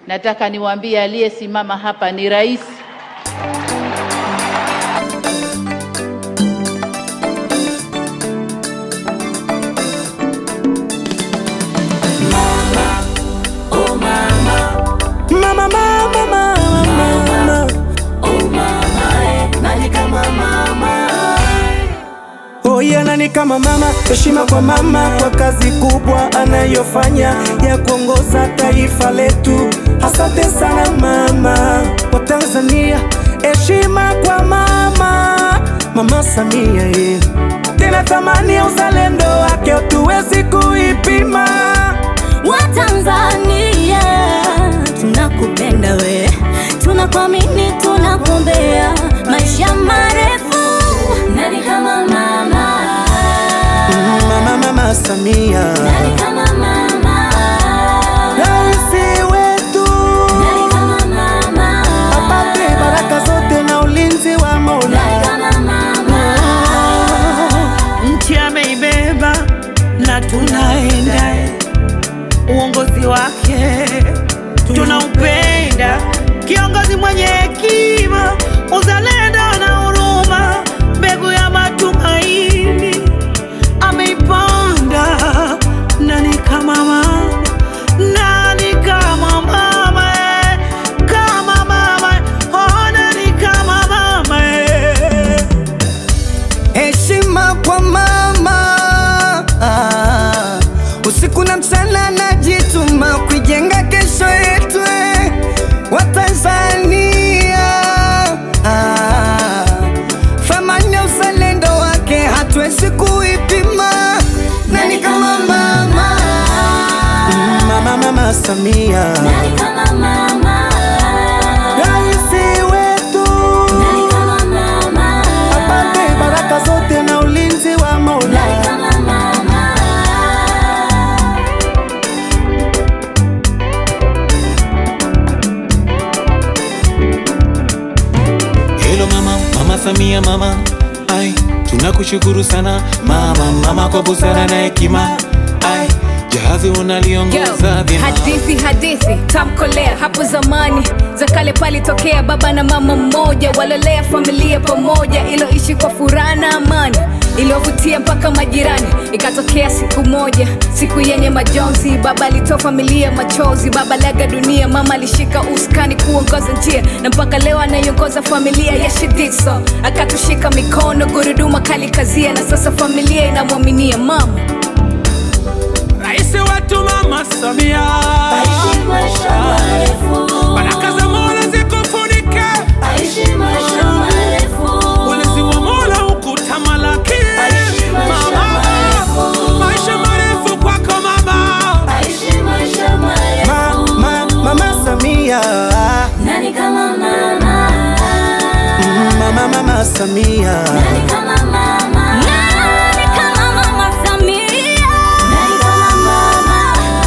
nataka niwaambie aliyesimama hapa ni rais. Mama, mama, mama, mama. Oh, yeah, nani kama mama? Heshima kwa mama kwa kazi kubwa anayofanya ya kuongoza taifa letu. Asante sana mama wa Tanzania, heshima kwa mama, mama Samia yeah. Tena thamani ya uzalendo wake hatuwezi kuipima. Watanzania tunakupenda we, tunakuamini, tunakuombea maisha marefu. Nani kama mama? Mama, mama Samia, Nani kama mama? rais wetu Nani kama mama? apate baraka zote na ulinzi wa Mola. Nani kama mama? nchi ameibeba na tunaenda, uongozi wake tunaupenda, kiongozi mwenye hekima, uzalendo na huruma, mbegu ya matumaini ameipanda. Nani kama mama? Nani kama mama? eh? Kama mama, oh, nani kama mama? eh? Heshima kwa mama, Ah, usiku na mchana najituma kuijenga kesho yetu eh, wa Tanzania. Ah, Thamani ya uzalendo wake hatuwezi kuipima. Nani kama mama? Mama, mama Samia, Nani kama mama? rais wetu Nani kama mama? apate baraka zote na ulinzi wa Mola. Nani kama mama? Hello mama, mama Samia mama, ai tunakushukuru sana mama, mama kwa busara na hekima, ai jahazi unaliongoza Yo, vyema. hadithi hadithi tamkolea hapo zamani za kale palitokea baba na mama mmoja walolea familia pamoja iloishi kwa furaha na amani iliyovutia mpaka majirani ikatokea siku moja siku yenye majonzi baba alitoa familia machozi baba laga dunia mama alishika uskani kuongoza njia na mpaka leo anaiongoza familia ya shidiso akatushika mikono guruduma kali kazia na sasa familia inamwaminia mama Rais wetu Mama Samia, Aishi maisha marefu. baraka za Mola zikufunike, Aishi maisha marefu. ulinzi wa Mola ukutamalaki. Aishi maisha Mama, marefu. maisha marefu kwako mama. Aishi maisha Ma, marefu. ma, mama Samia, Nani kama mama? mama, mama Samia. Nani kama mama? Nani kama mama Samia? Nani kama mama?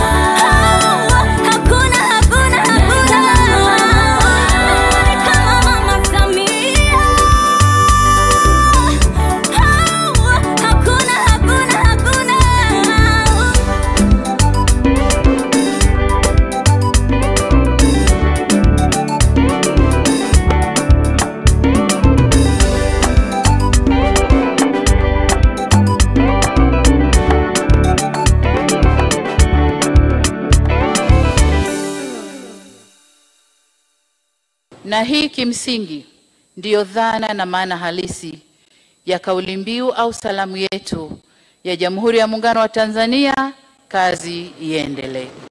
Hakuna, hakuna, hakuna. Nani kama mama Samia? Hakuna, hakuna, hakuna. Na hii kimsingi ndiyo dhana na maana halisi ya kauli mbiu au salamu yetu ya Jamhuri ya Muungano wa Tanzania, kazi iendelee.